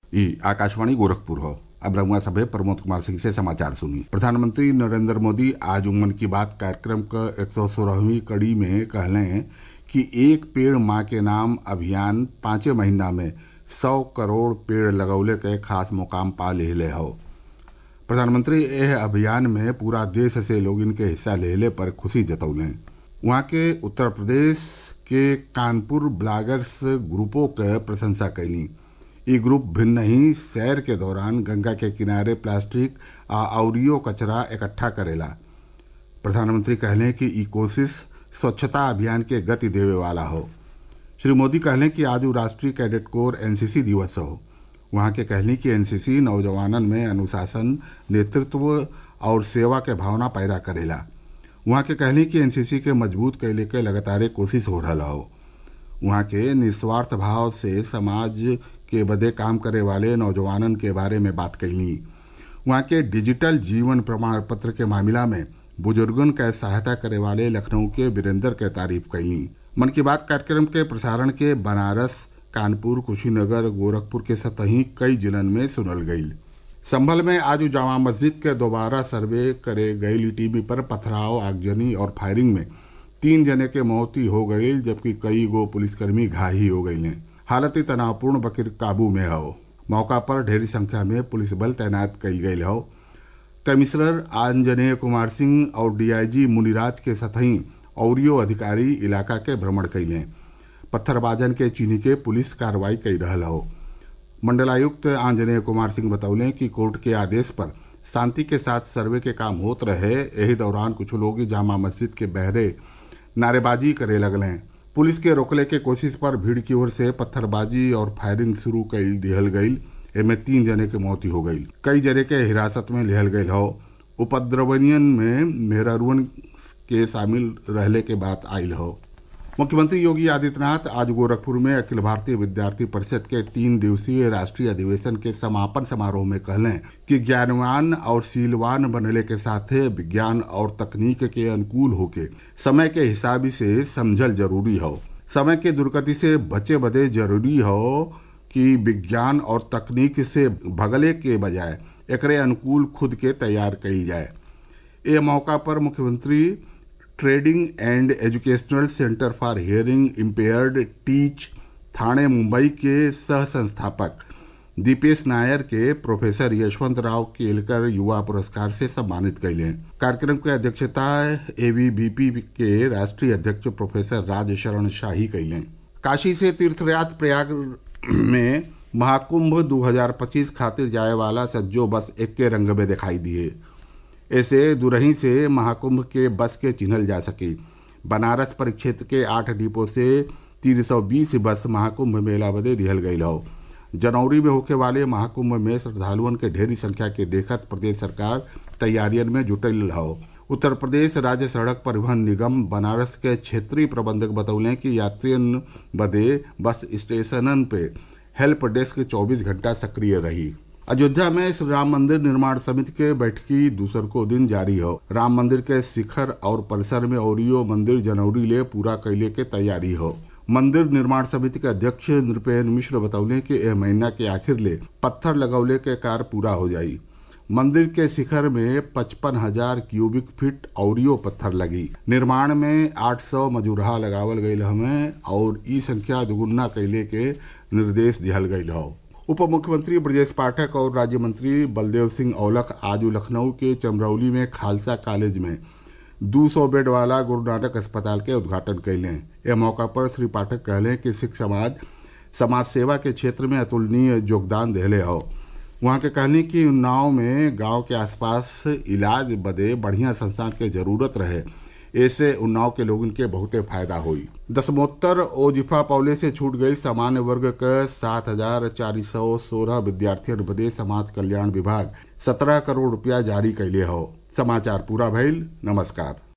ई आकाशवाणी गोरखपुर हो अब रमुआ सभे प्रमोद कुमार सिंह से समाचार सुनी प्रधानमंत्री नरेंद्र मोदी आज मन की बात कार्यक्रम क एक सौ सोलहवीं कड़ी में कहले कि एक पेड़ माँ के नाम अभियान पांचे महीना में सौ करोड़ पेड़ लगौले के खास मुकाम पा लेले हो प्रधानमंत्री एह अभियान में पूरा देश से लोग इनके हिस्सा लेले पर खुशी जतौले वहाँ के उत्तर प्रदेश के कानपुर ब्लागर्स ग्रुपों के प्रशंसा कैली ई ग्रुप भिन्न ही सैर के दौरान गंगा के किनारे प्लास्टिक आ अउरियो कचरा इकट्ठा करेला प्रधानमंत्री कहले कि ई कोशिश स्वच्छता अभियान के गति देवे वाला हो श्री मोदी कहले कि आज राष्ट्रीय कैडेट कोर एनसीसी दिवस हो वहाँ के कहली कि एनसीसी नौजवानन में अनुशासन नेतृत्व और सेवा के भावना पैदा करेला वहाँ के कहली कि एनसीसी के मजबूत कैले के लगातार कोशिश हो रहा हो वहाँ के निस्वार्थ भाव से समाज के बदे काम करे वाले नौजवानन के बारे में बात कैली वहाँ के डिजिटल जीवन प्रमाण पत्र के मामला में बुजुर्गन के सहायता करे वाले लखनऊ के वीरेंद्र के तारीफ कैली मन की बात कार्यक्रम के प्रसारण के बनारस कानपुर कुशीनगर गोरखपुर के सतही कई जिलन में सुनल गई संभल में आज जामा मस्जिद के दोबारा सर्वे करे गई टीवी पर पथराव आगजनी और फायरिंग में तीन जने के मौती हो गई जबकि कई गो पुलिसकर्मी घाही हो गई हैं हालत तनावपूर्ण बकिर काबू में हो मौका पर ढेरी संख्या में पुलिस बल तैनात कल गई हो कमिश्नर आंजनेय कुमार सिंह और डीआईजी मुनिराज के सतही औरियो अधिकारी इलाका के भ्रमण कैले पत्थरबाजन के चीनी के पुलिस कार्रवाई कर रहा हो मंडलायुक्त आंजनेय कुमार सिंह बतौले कि कोर्ट के आदेश पर शांति के साथ सर्वे के काम होत रहे यही दौरान कुछ लोग जामा मस्जिद के बहरे नारेबाजी करे लगले पुलिस के रोकले के कोशिश पर भीड़ की ओर से पत्थरबाजी और फायरिंग शुरू कर दिहल गई एमे तीन जने के मौत हो गई कई जने के हिरासत में लिहल गई हो उपद्रवनियन में मेहरारुअन के शामिल रहले के बात आयल हो मुख्यमंत्री योगी आदित्यनाथ आज गोरखपुर में अखिल भारतीय विद्यार्थी परिषद के तीन दिवसीय राष्ट्रीय अधिवेशन के समापन समारोह में कहलें कि ज्ञानवान और शीलवान बनने के साथ विज्ञान और तकनीक के अनुकूल होके समय के हिसाब से समझल जरूरी हो समय के दुर्गति से बचे बदे जरूरी हो कि विज्ञान और तकनीक से भगले के बजाय एकरे अनुकूल खुद के तैयार कई जाए ए मौका पर मुख्यमंत्री trading and educational centre for hearing impaired teach Thane Mumbai के सह संस्थापक दीपेश नायर के प्रोफेसर यशवंत राव केलकर युवा पुरस्कार से सम्मानित कैले कार्यक्रम की अध्यक्षता एवीबीपी के राष्ट्रीय अध्यक्ष प्रोफेसर राज शरण शाही कैले काशी से तीर्थयात्र प्रयाग में महाकुंभ 2025 खातिर जाए वाला सज्जो बस एक के रंग में दिखाई दिए ऐसे दुरही से महाकुंभ के बस के चिन्हल जा सके बनारस परिक्षेत्र के आठ डिपो से तीन सौ बीस बस महाकुंभ मेला बदे दिहल गई हो जनवरी में होके वाले महाकुंभ में श्रद्धालुअन के ढेरी संख्या के देखत प्रदेश सरकार तैयारियन में जुटल हो उत्तर प्रदेश राज्य सड़क परिवहन निगम बनारस के क्षेत्रीय प्रबंधक बतौले कि यात्रियन बदे बस स्टेशनन पे हेल्प डेस्क 24 घंटा सक्रिय रही अयोध्या में श्री राम मंदिर निर्माण समिति के बैठकी दूसर को दिन जारी हो राम मंदिर के शिखर और परिसर में ओरियो मंदिर जनवरी ले पूरा कैले के तैयारी हो मंदिर निर्माण समिति के अध्यक्ष नृपेन मिश्र बतौले कि यह महीना के आखिर ले पत्थर लगौले के कार्य पूरा हो जाई मंदिर के शिखर में पचपन हजार क्यूबिक फीट औरियो पत्थर लगी निर्माण में 800 मजूरहा लगावल गई हमें और ई संख्या दुगुना कैले के निर्देश दिहल गई हो उप मुख्यमंत्री ब्रजेश पाठक और राज्य मंत्री बलदेव सिंह औलख आज लखनऊ के चमरौली में खालसा कॉलेज में 200 बेड वाला गुरु नानक अस्पताल के उद्घाटन कैले यह मौका पर श्री पाठक कहले कि सिख समाज समाज सेवा के क्षेत्र में अतुलनीय योगदान दिले हो वहाँ के कहनी कि उन्नाव में गांव के आसपास इलाज बदे बढ़िया संस्थान के जरूरत रहे ऐसे उन्नाव के लोगन के बहुते फायदा हुई दसमोत्तर ओजिफा पौले से छूट गई सामान्य वर्ग के सात हजार चार सौ सोलह विद्यार्थियों बदे समाज कल्याण विभाग सत्रह करोड़ रुपया जारी कैले हो समाचार पूरा भइल नमस्कार